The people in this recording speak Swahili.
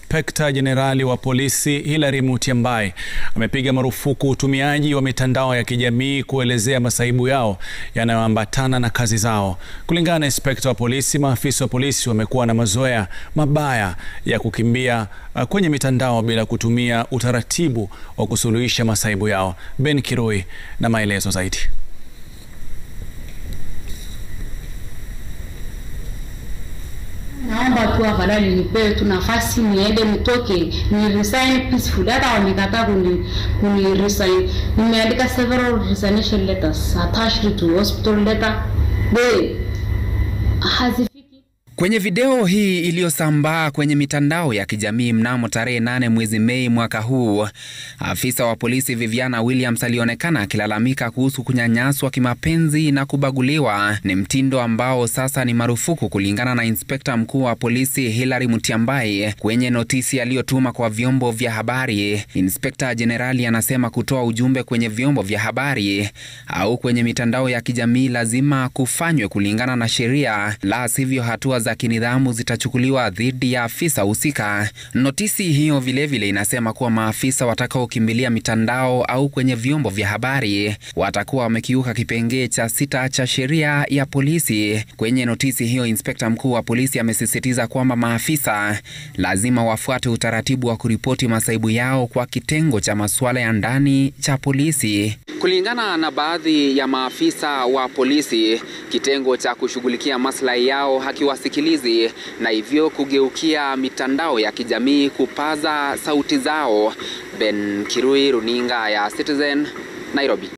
Inspekta Jenerali wa polisi Hilary Mutyambai amepiga marufuku utumiaji wa mitandao ya kijamii kuelezea masaibu yao yanayoambatana na kazi zao. Kulingana na inspekta wa polisi, maafisa wa polisi wamekuwa na mazoea mabaya ya kukimbia uh, kwenye mitandao bila kutumia utaratibu wa kusuluhisha masaibu yao. Ben Kirui na maelezo zaidi. Naomba tu afadhali nipewe tu nafasi niende nitoke ni resign peacefully. Hata wamekataa kuni, kuni resign. Nimeandika several resignation letters attached to hospital letter. They hazifiki Kwenye video hii iliyosambaa kwenye mitandao ya kijamii mnamo tarehe nane mwezi Mei mwaka huu, afisa wa polisi Viviana Williams alionekana akilalamika kuhusu kunyanyaswa kimapenzi na kubaguliwa. Ni mtindo ambao sasa ni marufuku kulingana na inspekta mkuu wa polisi Hilary Mutyambai kwenye notisi aliyotuma kwa vyombo vya habari. Inspekta jenerali anasema kutoa ujumbe kwenye vyombo vya habari au kwenye mitandao ya kijamii lazima kufanywe kulingana na sheria, la sivyo hatua za kinidhamu zitachukuliwa dhidi ya afisa husika. Notisi hiyo vilevile vile inasema kuwa maafisa watakaokimbilia mitandao au kwenye vyombo vya habari watakuwa wamekiuka kipengee cha sita cha sheria ya polisi. Kwenye notisi hiyo, inspekta mkuu wa polisi amesisitiza kwamba maafisa lazima wafuate utaratibu wa kuripoti masaibu yao kwa kitengo cha masuala ya ndani cha polisi. Kulingana na baadhi ya maafisa wa polisi, kitengo cha kushughulikia maslahi yao hakiwasikilizi na hivyo kugeukia mitandao ya kijamii kupaza sauti zao. Ben Kirui, runinga ya Citizen, Nairobi.